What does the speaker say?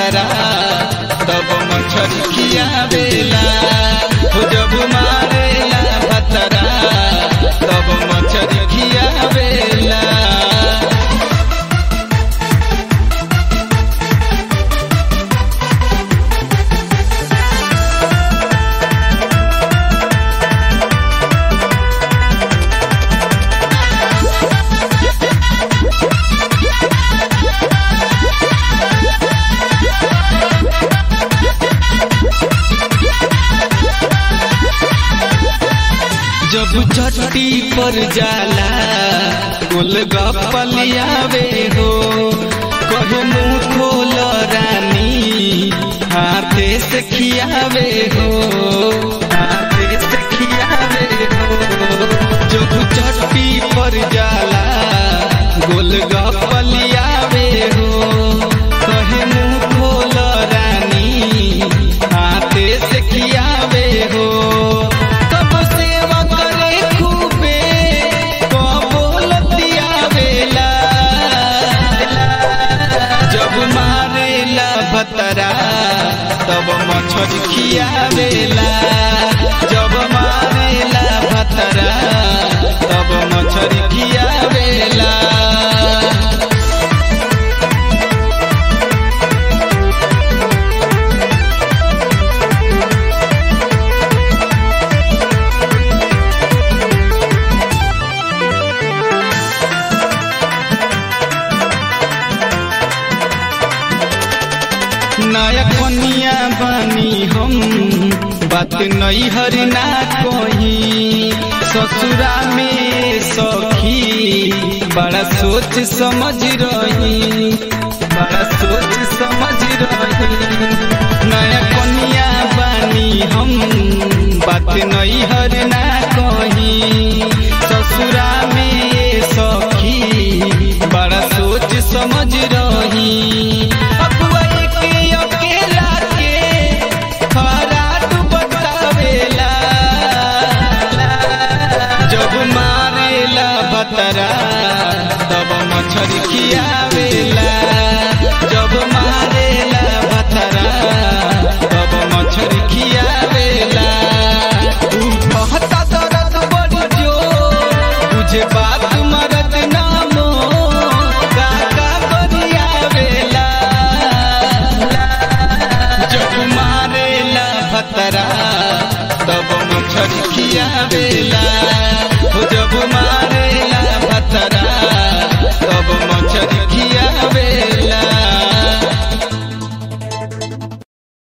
भतरा तब मछरी खियावेला हो जब मारेला भतरा तब मछरी खियावेला जब चट्टी पर जाला गोलगप्पलियावे हो कहे मुंह खोल रानी हाथे से खियावे हो हाथे से खियावे हो जब चट्टी पर जाला गोलगप्पलियावे हो कहे मुंह खोल रानी हाथे से खियावे हो कब सेवा करे खूबे कबो लतियावेला जब मारेला भतरा तब मछरी खियावेला जब मारेला भतरा तब मछरी खियावेला नया कनिया बानी हम बात नहीं हर ना कोई ससुरा में सखी बड़ा सोच समझ रही बड़ा सोच समझ रही नया कनिया बानी हम बात नहीं हर ना कही ससुरा में सखी बड़ा सोच समझ रही अगुआ के अकेला के खराब बतावेला जब मारेला बतरा तब मछरी खियावेला जब मारेला बतरा तब मछरी खियावेला तू कहता दर्द बड़ी जोर तुझे बात मरद नामो काका बरियावेला जब मारेला भतरा तब मछरी खियावेला